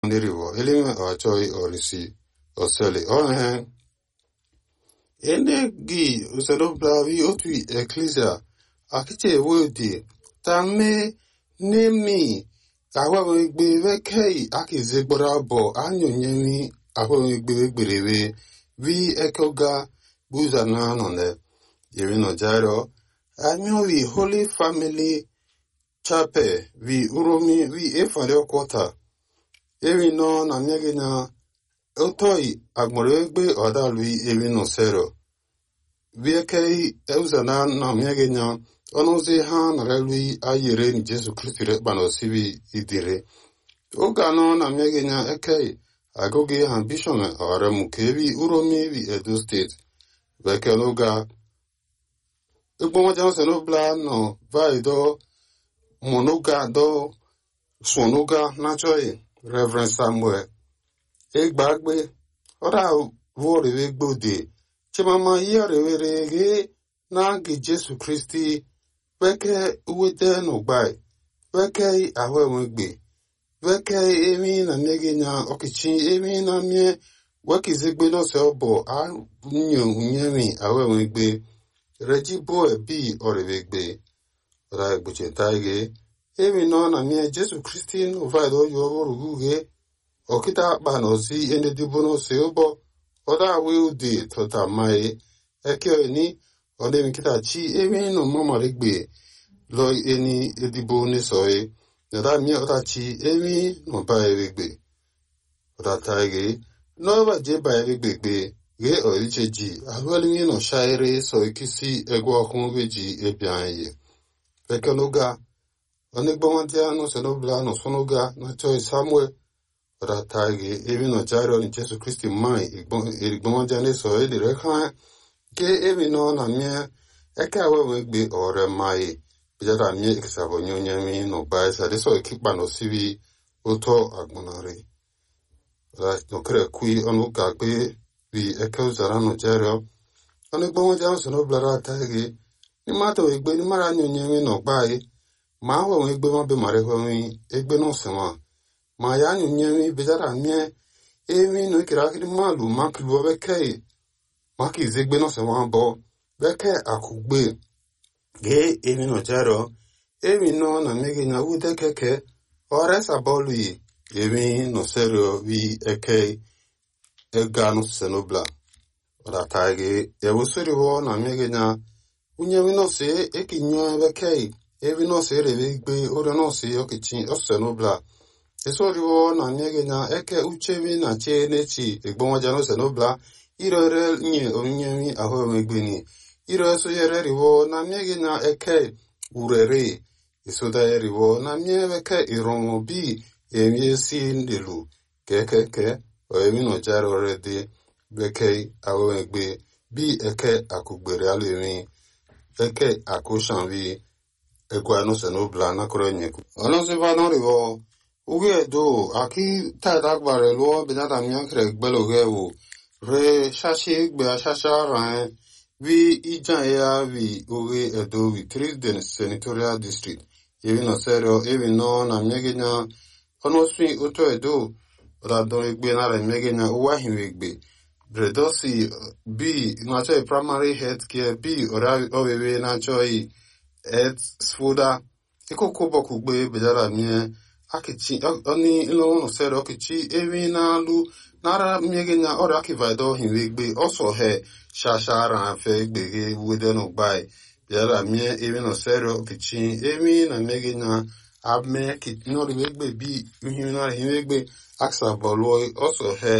ndiriwo elime achoi olisi oseli ohe ene gi uselo blavi otu ecclesia akiche wodi tame nemi ahwewe gbe vekei akize gbora abo anyonyemi ahwewe gbe gberewe vi ekoga buza na nonde yemi no jaro anyo vi holy family chapel vi uromi vi efale okota eri nọ na mmegị na otoi agboro egbe ọdalui eri nọ sero viekei euzana na mmegị na ọnụzi ha narelui ayere ni jesu kristi rekpa na osibi idire oge anọ na mmegị na ekei agụgị ha bishọm ọremu ka ebi uromi ebi edo steeti bekee n'oge egbonwaja ose n'obla nọ vaido monoga do sonoga nachọghị Reverend Samuel Egbagbe ọra vọrịwe gbode chimama ihe rewere ghe na-agị Jesu Kristi weke wete n'ụgbai weke ahụ enwegbe weke emi na mmeghe na ọkịchị emi na mie wekizegbe n'ose ọbọ anyo unyemi ahụ enwegbe reji boe bi ọrịwegbe ọra egbocheta ghe emi nọ na mie jesu kristi novaid oyo ọhụrụ uhie ọkịta akpa na ozi enedibo n'ose ụbọ ọda awe ude tọta mae eke ni ọdemi kita chi emi no mamaregbe lọ eni edibo n'esoe nọda mie ọta chi emi no ba eregbe ọda taige n'ọba je ba eregbe gbe ghe ọriche ji ahụelimi nọ shaire so ikisi egwu ọkụ weji ebia ihe ekenoga onigbomadia no senobla no sonoga na choi samuel ratage evi no jaro ni jesu kristi mai igbomadia ne so eli rekha ke evi no na mie eke awe we gbe ore mai bijara mie ikisabo nyonya mi no bai sa de so ekipa no sivi oto agbonare ra no kre kui onu ka gbe vi eke uzara no jaro onigbomadia no senobla ratage ni mato egbe ni mara nyonya mi no bai ma ahụ enwe egbe ma be mara ehwenwe egbe n'ụsị nwa ma ya nyụnye mi bejara mie emi no ikere akiri mmadụ ma kiluo bekee maka ize egbe n'ụsị nwa bọ bekee akụgbe gee emi no jaro emi no na megi na ude keke ọresa bọọlụ yi emi no serio vi eke ega n'ụsị n'obla ọdata gị ewusiri hụ na megi na unye mi no se ekinyo bekee evi nọọsụ erere igbe ọrịa nọọsụ ọkịchị ọsụsụ n'ụbla eso riwo na nyege na eke uchevi na che nechi egbonwaja n'ose n'ụbla irere nye onyinyevi ahụ emegbeni ire eso yere riwo na nyege na eke urere esoda riwo na mieveke iromo bi emie si ndelu kekeke oemi no jare orede bekei ahụ emegbe bi eke akugbere alemi eke akushanvi egwa no se no bla na koro nyeku ono se va no rivo uge do aki ta da gbare lo be na da mi akre gbelo ge wo re shashi gbe shasha ran vi ijan ya vi uge edo vi trisden senatorial district evi no serio evi no na mege na ono swi oto edo ra don egbe na re mege na uwa hinwe egbe bredosi b na cho primary health care b ora owewe na cho et sfoda ikoko boku gbe bejara mie akichi oni ilo no sere okichi ewi na lu nara miege na ora akivaido hinwe gbe oso he shashara afe gbege wede no gbai bejara mie ewi no sere okichi ewi na miege na ame ki no ri gbe bi hinwe na hinwe gbe aksa bolo oso he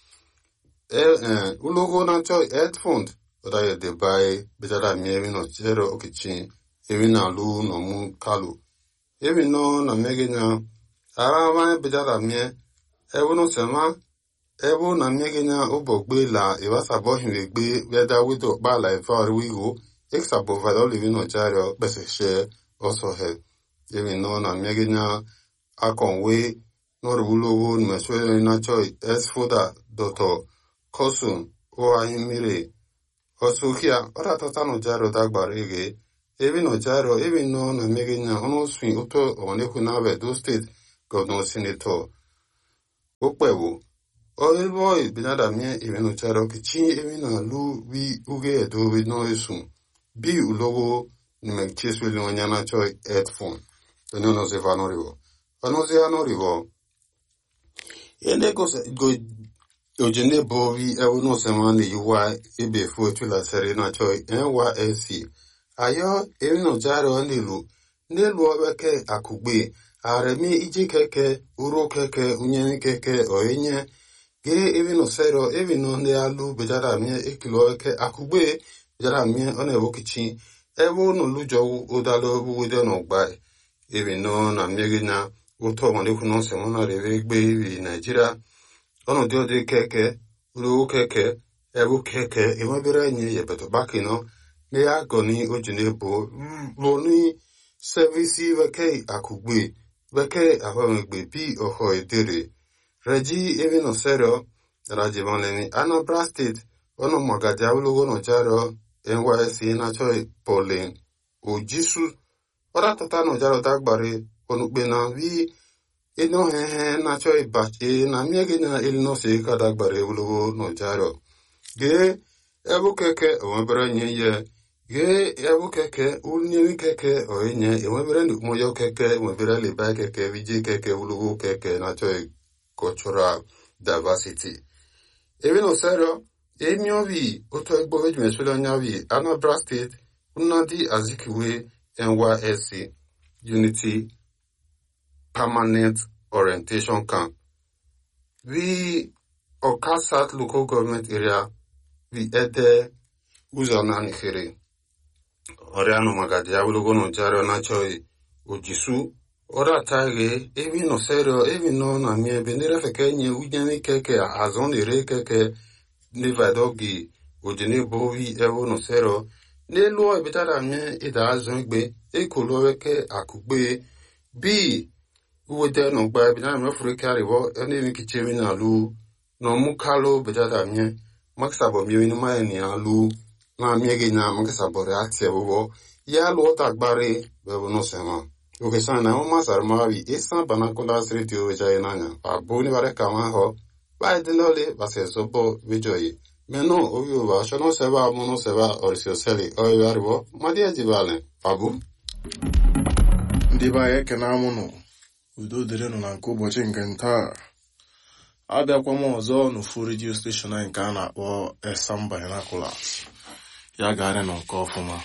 eh ulogo na cho et fund oda ye de bai bejara mie ewi no sere okichi ewi na lu no mu kalu ewi no na mege na ara ma bejara mie ewu no sema ewu na mege na ubo gbe la iwa sabo hinwe gbe weda wido ba la ifa ori wigo eksa bo va doli vino jario bese she also he ewi no na mege na akonwe no rulo wo ni meswe na choi es foda doto kosun o ahimire osukia ora tatano jario dagbare ge ebi no jaro ebi no na mege na ono swing uto onekwu na be do state governor senator okpewo oibo ibinada mie imenu charo kichi emina lu wi uge edo wi no esu bi ulogo nimekchesweli onyana choi headphone eno no se vano rivo vano se vano rivo ene go go ojene bo vi ewo no se mani yuwa ebe fu etula sere na choi NYSC ayo emino charo nilu n'elu obeke akugbe aremi ije keke uro keke unye keke oenye ge evino sero evino ne alu bejara mie ekilo eke akugbe bejara mie one wokichi ewo no lujo udalo wude no gba evino na miege na uto mo leku no se mo na reve gbe ibi Nigeria ono dio de keke uro keke ewo keke ewo bere nye yebeto bakino ne agoni ojine bo lo ni sevisi veke akugbe veke ahomegbe bi oho edere reji evino sero rajivonlemi anambra state ono magaji awolowo no jaro nysc nacho polin ojisu ora tata no jaro dagbare onukpe na vi ino hehe nacho ibache na miege na ilino se ka dagbare awolowo no jaro ge ebu keke onwebere nye ye ge ebu keke unyewi keke oenye enwebere moyo keke enwebere liba keke vije keke awolowo keke nacho cultural diversity ebe no sero emi obi oto egbo veju meswele onya vi anambra state nnadi azikiwe nysc unity permanent orientation camp vi oka south local government area vi ede ụzọ naanị fere ọrịa nụ magadi awologo no jaro nachoi ojisu ora tage evi no serio evi no na mi ebe nire feke nye ujemi keke azon ire keke nivadogi ojini bovi evo no serio n'elu ebitara mi ida azụ igbe ekolo weke akugbe bi uwede no gba ebitara mi ofuru ke ariwo ene mi kiche mi na lu no mu kalo betara mi makisabo mi ni ma ni alu na mi ege na makisabo re atie bobo ya lu ota gbare bebo no sema oke sana na mama sarmavi isa banakola radio jai nanya abuni bare kama ho ba dinole base sobo vijoyi meno oyo ba shono seba mono seba orisio seli oyo aribo madia jibale abu ndị be anyị ekene amụnụ udo dịrịnụ na nke ụbọchị nke ntaa abịakwa m ọzọ n'ofu redio steshọn anyị nke a na-akpọ esam binoculars ya garị nọ nke ọfụma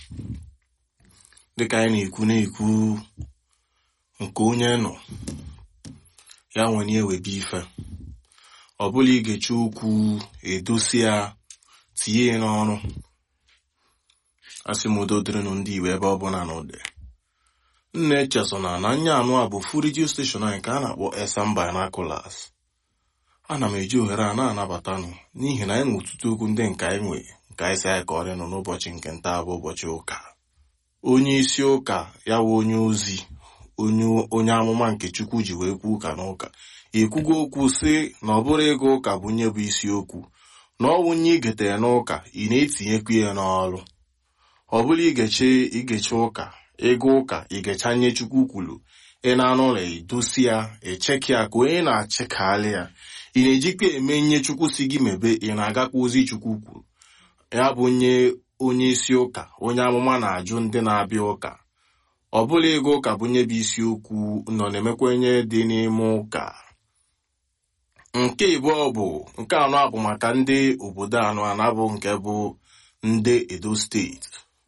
dịka anyị na-ekwu na-ekwu nke onye nọ ya nwere ewebe ife ọ bụla igechi okwu edosi ya tinye ya n'ọrụ asị m udo dịrịnụ ndị igbo ebe ọ bụla na ụdị nna echesona na anya anụ a bụ fu redio steshọn anyị ka a na-akpọ esam binoculars ana m eji ohere a na-anabatanụ n'ihi na anyị nwe ọtụtụ okwu ndị nke anyị nwe nke anyị si anyị ka ọrịa nọ n'ụbọchị nke nta bụ ụbọchị ụka onye isi ụka ya wụ onye ozi onye amụma nke chukwu ji wee kwuo ụka n'ụka ekwugo okwu sị na ọ bụrụ ịga ụka bụ nye bụ isiokwu na ọ wụnye igetere n'ụka ị na-etinyekwu ya n'ọrụ ọ bụrụ igeche igeche ụka ịga ụka igecha nye chukwu kwuru ị na-anụ ụlọ edosi ya echeki ya ka onye na-achịkalị ya ị na-ejikwa eme nye chukwu si gị mebe ị na-agakwa ozi chukwu kwuru ya bụ nye onye isi ụka onye amụma na-ajụ ndị na-abịa ụka ọ bụla ịga ụka bụ nye bụ isiokwu nọ na-emekwenye dị n'ime ụka nke ịbụọ bụ nke anọ bụ maka ndị obodo anọ anabụ nke bụ ndị edo steeti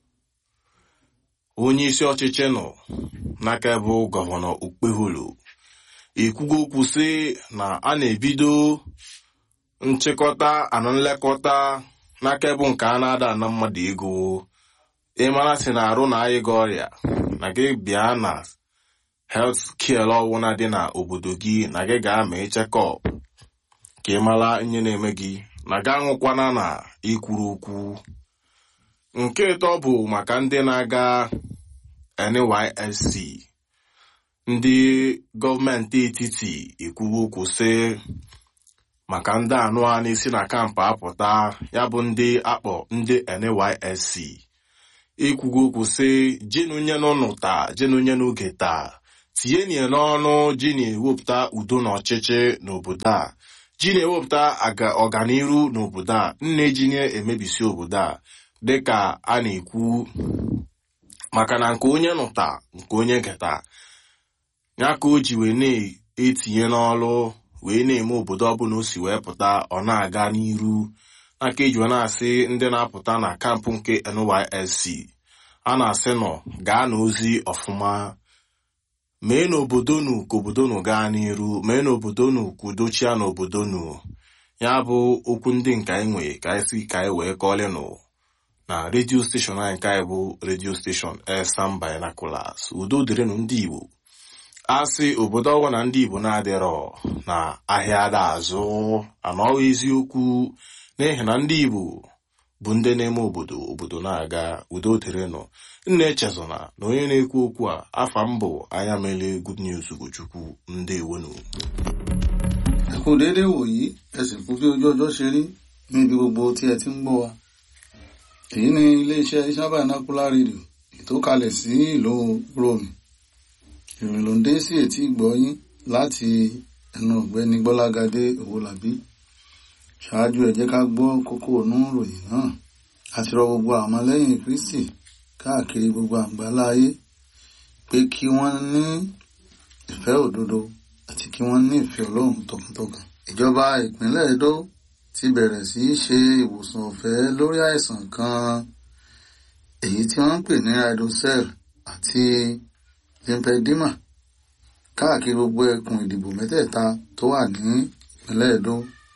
onye isi ọchịchị nọ n'aka bụ gọvanọ okpeholo ekwugo okwu sị na a na-ebido nchịkọta anụ nlekọta n'aka bụ nke a na-ada ana mmadụ ego ịmara si na arụ na anyị gị ọrịa na gị bịa na helt kiel ọwụna dị na obodo gị na gị ga-ama chekọp ka ị mara ihe na-eme gị na ga aṅụkwana na ikwuru okwu nke ịtọ bụ maka ndị na-aga NYSC ndị gọọmenti etiti ekwugo okwu sị maka ndị anụ a na-esi na kampụ apụta ya bụ ndị akpọ ndị NYSC ekwugo okwu sị jenunye n'ụnụ taa jenunye n'oge taa tinye nie n'ọnụ ji na-ewepụta udo na ọchịchị n'obodo a ji na-ewepụta ọganiru n'obodo a nne ji na-emebisi obodo a dịka a na-ekwu maka na nke onye nụta nke onye geta ya ka o ji wee na-etinye n'ọlụ wee na-eme obodo ọbụla o si wee pụta ọ na-aga n'iru n'aka eji wee na-asị ndị na-apụta na kampụ nke NYSC a na-asị nọ gaa n'ozi ọfụma mee n'obodo nu ka obodo nu gaa n'iru mee n'obodo nu ka udochia n'obodo nu ya bụ okwu ndị nke anyị nwee ka anyị si ka anyị wee kọọlịnụ na redio steshọn anyị nke anyị bụ redio steshọn Elsam Binoculars udo dịrịnụ ndị Igbo asị obodo ọgwụ na ndị Igbo na-adịrọ na ahịa ada azụ anọghị eziokwu n'ihi na ndị Igbo bụ ndị na-eme obodo obodo na-aga udo dịrịnụ nna echezona na onye na-ekwu okwu a afa mbụ anya mele good news Ugochukwu ndewonu ẹ kú déédé wòyí ẹ sì kú bí ojú ọjọ́ ṣe rí níbi gbogbo tí ẹ ti ń gbọ́ wa èyí ni iléeṣẹ́ Elsam Binocular Radio ètò kalẹ̀ sí ìlú Rome ìròyìn ló ń dé sí etí ìgbọ́ yín láti ẹnu ọ̀gbẹ́ni Gbọ́lágadé Owólabí ṣáájú ẹ jẹ́ ká gbọ́ kókó inú ìròyìn náà àti rọ gbogbo àwọn ọmọlẹ́yìn Kristi káàkiri gbogbo àgbálá ayé pé kí wọ́n ní ìfẹ́ òdodo àti kí wọ́n ní ìfẹ́ Ọlọ́run tọkàntọkàn. ìjọba ìpínlẹ̀ Edo ti bẹ̀rẹ̀ sí í ṣe ìwòsàn ọ̀fẹ́ lórí àìsàn kan èyí tí wọ́n ń pè ní hydrocell àti lymphedema káàkiri gbogbo ẹkùn ìdìbò mẹ́tẹ̀ẹ̀ta tó wà ní ìpínlẹ̀ Edo.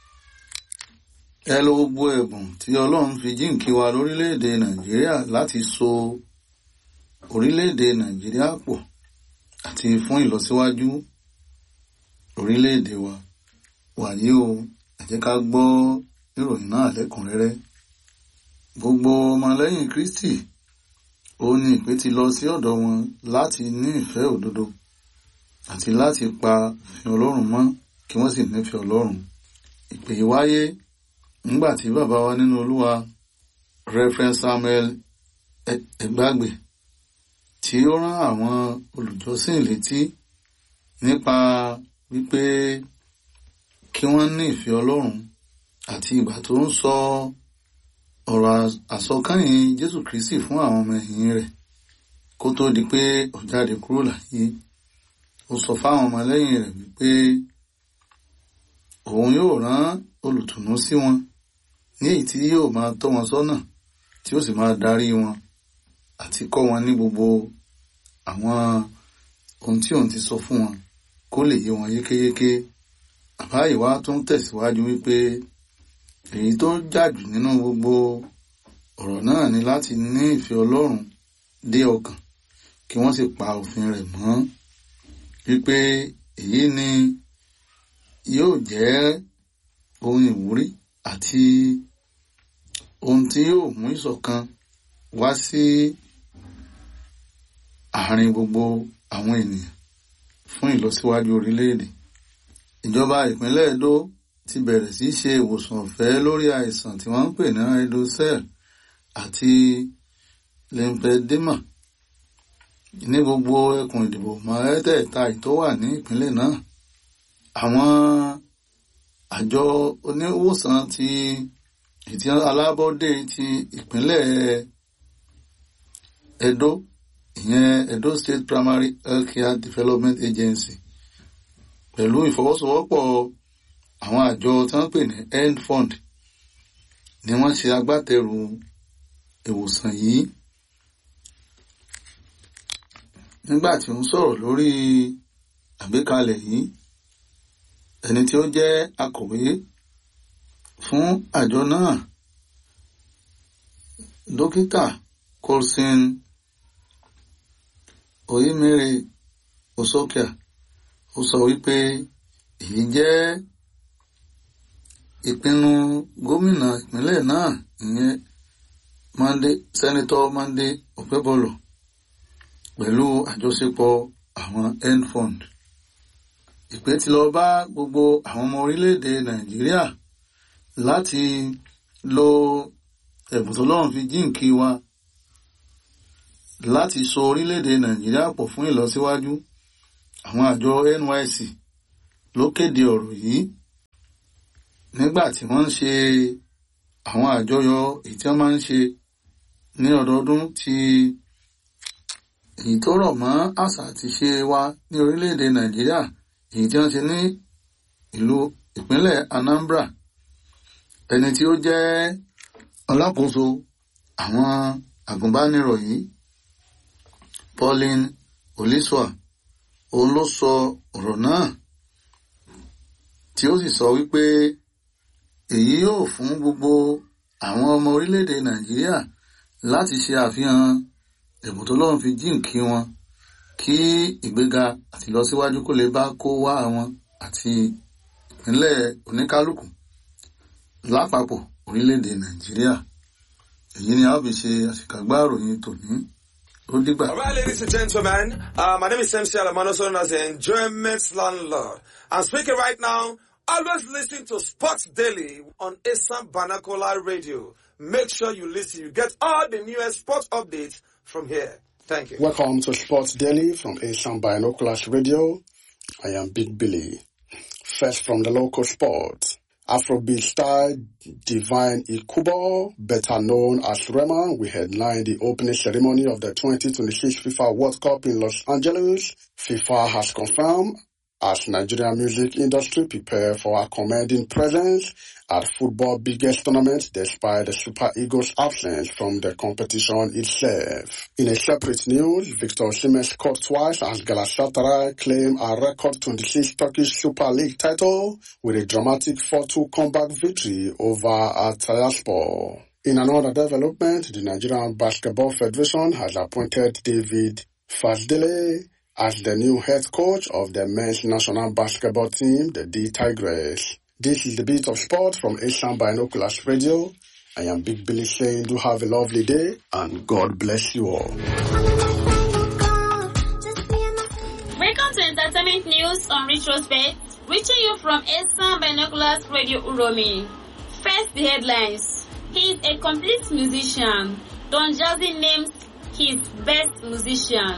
ẹ lo gbogbo ẹ̀bùn tí Ọlọ́run fi jíǹkí wa lórílẹ̀‐èdè Nàìjíríà láti so orílẹ̀‐èdè Nàìjíríà pọ̀ àti fún ìlọsíwájú orílẹ̀-èdè wa wàyí o ẹ jẹ́ ká gbọ́ ìròyìn náà lẹ́kùnrẹ́rẹ́ gbogbo ọmọlẹ́yìn Kristi ó ní ìpè ti lọ sí ọ̀dọ̀ wọn láti ní ìfẹ́ òdodo àti láti pa òfin Ọlọ́run mọ́ kí wọ́n sì nífẹ̀ẹ́ Ọlọ́run ìpè yìí wáyé nígbà tí bàbá wa nínú Olúwa Reverend Samuel Ẹgbàgbé tí ó rán àwọn olùjọ́sìn létí nípa wípé kí wọ́n ní ìfẹ́ Ọlọ́run àti ìgbà tó ń sọ ọ̀rọ̀ àsọkányìn Jésù Kristi fún àwọn ọmọ ẹ̀yìn rẹ̀ kó tó di pé ó jáde kúrò láyé ó sọ fáwọn ọmọlẹ́yìn rẹ̀ wípé òun yóò rán olùtùnú sí wọn ní èyí tí yóò máa tọ́ wọn sọ́nà tí ó sì máa darí wọn àti kọ́ wọn ní gbogbo àwọn ohun tí òun ti sọ fún wọn kó lè yé wọn yékéyéké bàbá ìwà tún tẹ̀síwájú wípé èyí tó jàjù nínú gbogbo ọ̀rọ̀ náà ni láti ní ìfẹ́ Ọlọ́run dé ọkàn kí wọ́n sì pa òfin rẹ̀ mọ́ wípé èyí ni yóò jẹ́ ohun ìwúrí àti ohun tí yóò mú ìṣọ̀kan wá sí àárín gbogbo àwọn ènìyàn fún ìlọsíwájú orílẹ̀-èdè. Ìjọba ìpínlẹ̀ Edo ti bẹ̀rẹ̀ sí ṣe ìwòsàn ọ̀fẹ́ lórí àìsàn tí wọ́n ń pè ní hydrocell àti lymphedema ní gbogbo ẹkùn ìdìbò mẹ́tẹ̀ẹ̀ta tó wà ní ìpínlẹ̀ náà. Àwọn àjọ oníwòsàn ti ìtì alábọ́dé ti ìpínlẹ̀ Edo ìyẹn Edo State Primary Healthcare Development Agency pẹ̀lú ìfọwọ́sowọ́pọ̀ àwọn àjọ tí wọ́n pè ní End Fund ni wọ́n ṣe agbátẹrù ìwòsàn yìí nígbà tí ó ń sọ̀rọ̀ lórí àgbékalẹ̀ yìí ẹni tí ó jẹ́ akọ̀wé fún àjọ náà dókítà Colson Oyemere Osokia ó sọ wípé èyí jẹ́ ìpinnu gómìnà ìpínlẹ̀ náà ìyẹn Monday Senator Monday Okpebholo pẹ̀lú àjọṣepọ̀ àwọn end fund ìpè ti lọ bá gbogbo àwọn ọmọ orílẹ̀-èdè Nàìjíríà láti lo ẹ̀bùn tó lọ́run fi jíǹkí wa láti so orílẹ̀-èdè Nàìjíríà pọ̀ fún ìlọsíwájú àwọn àjọ NYSC ló kéde ọ̀rọ̀ yìí nígbà tí wọ́n ń ṣe àwọn àjọyọ̀ èyí tí wọ́n máa ń ṣe ní ọdọọdún ti èyí tó rọ̀ mọ́ àṣà àti ṣe wa ní orílẹ̀-èdè Nàìjíríà èyí tí wọ́n ṣe ní ìlú ìpínlẹ̀ Anambra ẹni tí ó jẹ́ alákòóso àwọn àgùnbánirọ̀ yìí Pauline Oliswa òun ló sọ ọ̀rọ̀ náà tí ó sì sọ wípé èyí yóò fún gbogbo àwọn ọmọ orílẹ̀-èdè Nàìjíríà láti ṣe àfihàn ẹ̀bùn tó lọ́run fi jíǹkí wọn kí ìgbéga àti ìlọsíwájú kó lè bá kó wá àwọn àti ìpínlẹ̀ oníkálukú lápapọ̀ orílẹ̀-èdè Nàìjíríà èyí ni a ó fi ṣe àṣìkàgbá ìròyìn tòní ó dìgbà. All right, ladies and gentlemen, uh, my name is MC Alamano, known as the Enjoyment Landlord. I'm speaking right now. Always listen to Sports Daily on Assam Banakola Radio. Make sure you listen. You get all the newest sports updates from here. Thank you. Welcome to Sports Daily from Asian Binoculars Radio. I am Big Billy. First from the local sports. Afrobeat star Divine Ikubo, better known as Rema, we headlined the opening ceremony of the 2026 FIFA World Cup in Los Angeles. FIFA has confirmed as Nigerian music industry prepare for a commanding presence at football biggest tournament despite the Super Eagles absence from the competition itself. In a separate news, Victor Osimhen scored twice as Galatasaray claim a record 26 Turkish Super League title with a dramatic 4-2 comeback victory over Atayaspor. In another development, the Nigerian Basketball Federation has appointed David Fasdele as the new head coach of the men's national basketball team, the D Tigers. This is the beat of sport from Asian Binoculars Radio. I am Big Billy saying do have a lovely day and God bless you all. Welcome to Entertainment News on Retrospect, reaching you from Asian Binoculars Radio Uromi. First, the headlines. He is a complete musician. Don Jazzy names his best musician.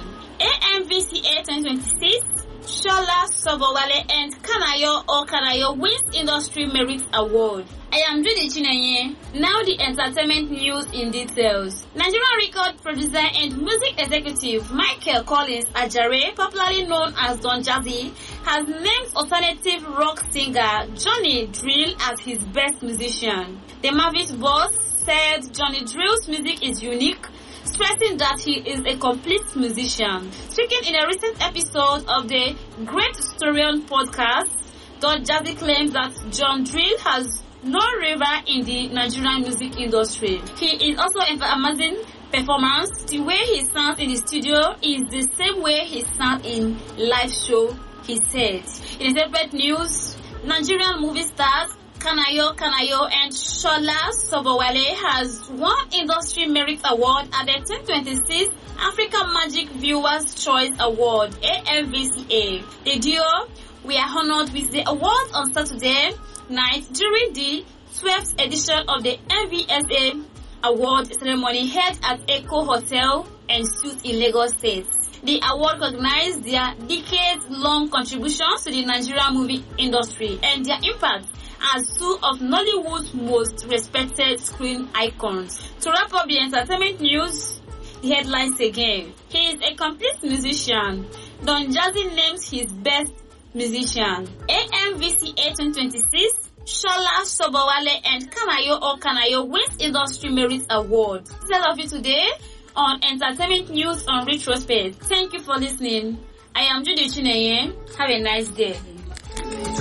AMVCA 2026, Shola Sobowale and Kanayo or Kanayo wins Industry Merit Award. I am Judy Chinenye. Now the entertainment news in details. Nigerian record producer and music executive Michael Collins Ajare, popularly known as Don Jazzy, has named alternative rock singer Johnny Drill as his best musician. The Mavis boss said Johnny Drill's music is unique stressing that he is a complete musician. Speaking in a recent episode of the Great Historian podcast, Don Jazzy claims that John Drill has no rival in the Nigerian music industry. He is also an amazing performance. The way he sounds in the studio is the same way he sounds in live show, he said. In separate news, Nigerian movie stars Kanayo Kanayo and Shola Sobowale has won Industry Merit Award at the 2026 Africa Magic Viewers Choice Award AMVCA. The duo we are honored with the award on Saturday night during the 12th edition of the MVSA award ceremony held at Echo Hotel and Suites in Lagos State. The award recognized their decades-long contributions to the Nigerian movie industry and their impact as two of Nollywood's most respected screen icons. To wrap up the entertainment news, the headlines again. He is a complete musician. Don Jazzy names his best musician. AMVCA 2026, Shola Sobowale and Kanayo or Kanayo wins Industry Merit Award. Tell of you today on Entertainment News on Retrospect. Thank you for listening. I am Judy Chineye. Have a nice day.